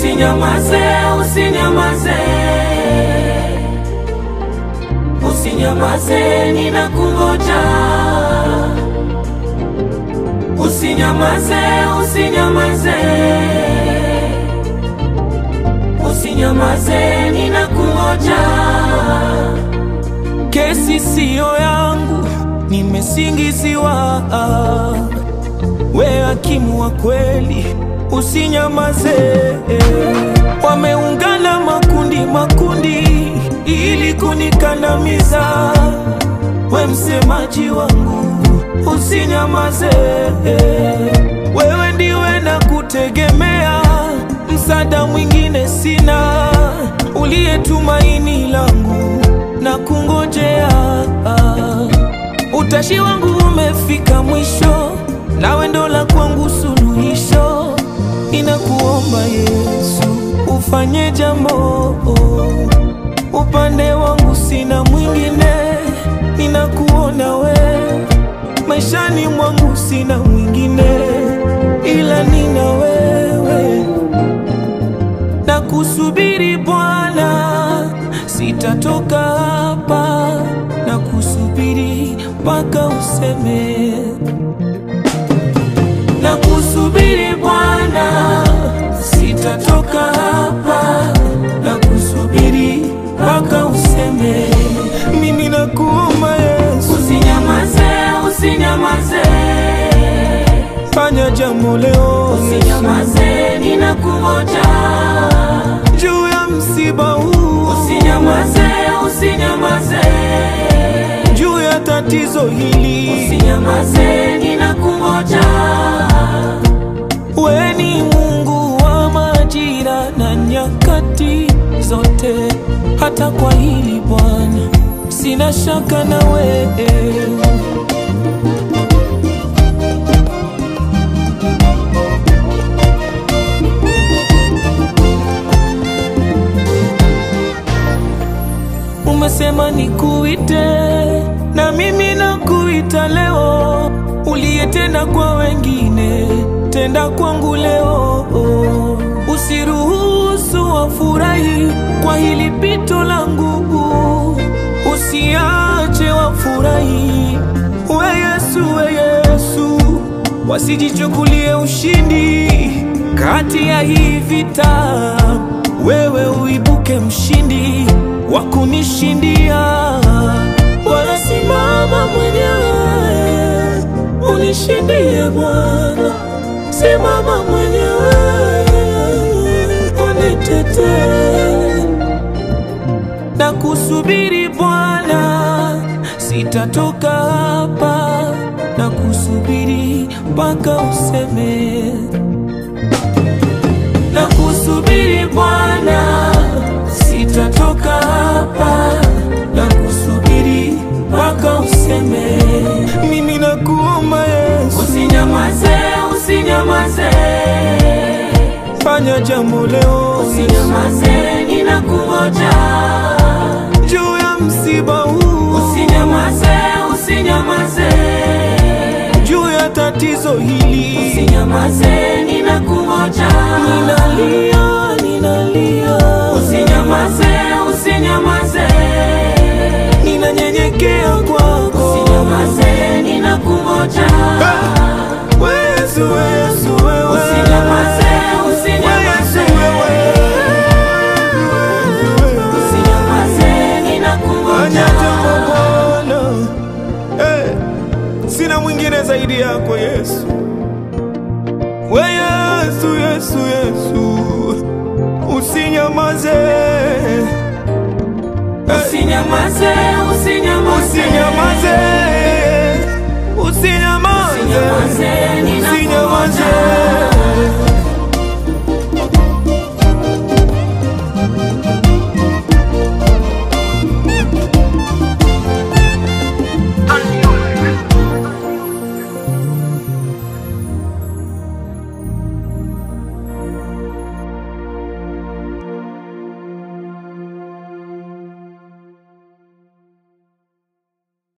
Usinyamaze, usinyamaze, usinyamaze, ninakungoja. Usinyamaze, usinyamaze, usinyamaze, ninakungoja. Kesi siyo yangu, nimesingiziwa. We hakimu wa kweli, usinyamaze. Wameungana makundi makundi ili kunikandamiza. We msemaji wangu, usinyamaze. Wewe ndiwe na kutegemea, msaada mwingine sina, uliye tumaini langu na kungojea. Utashi wangu umefika mwisho, nawe ndo la kwangu suluhisho. Ninakuomba Yesu, ufanye jambo. Upande wangu sina mwingine, ninakuona we. Maishani mwangu sina mwingine, ila nina wewe na kusubiri Bwana, sitatoka hapa na kusubiri mpaka useme, na kusubiri Bwana, sitatoka hapa na kusubiri mpaka useme, mimi nakuomba Yesu, Usinyamaze, usinyamaze, fanya jambo leo usinyamaze, ninakungoja. juu ya msiba huu, Usinyamaze, usinyamaze, juu ya tatizo hili. usinyamaze, ninakungoja. We ni Mungu wa majira na nyakati zote, hata kwa hili Bwana sina shaka na wewe. Umesema nikuite na mimi nakuita leo, uliyetenda kwa wengine tenda kwangu leo. Usiruhusu wafurahi kwa hili pito langu, usiache wafurahi. We Yesu, we Yesu, wasijichukulie ushindi kati ya hii vita, wewe uibuke mshindi wa kunishindia. Wala simama mwenyewe unishindie Bwana, simama mwenyewe unitetee na kusubiri Bwana, sitatoka hapa na kusubiri mpaka useme, na kusubiri Bwana, sitatoka hapa na kusubiri mpaka useme, mimi nakuomba Yesu, Usinyamaze, usinyamaze, fanya jambo leo usinyamaze, ninakungoja. juu ya msiba huu, Usinyamaze, usinyamaze, juu ya tatizo hili. usinyamaze, ninakungoja. Ninalia, ninalia, Usinyamaze, usinyamaze, ninanyenyekea kwako. usinyamaze, ninakungoja. Yesu, Yesu, wewe. Usinyamaze, usinyamaze, usinyamaze, ninakungoja. Fanya jambo Bwana. Eh, Sina mwingine zaidi yako Yesu. We Yesu, Yesu, Yesu, usinyamaze, Usinyamaze, usinyamaze, usinyamaze, usinyamaze, usinyamaze, ninakungoja. usinyamaze.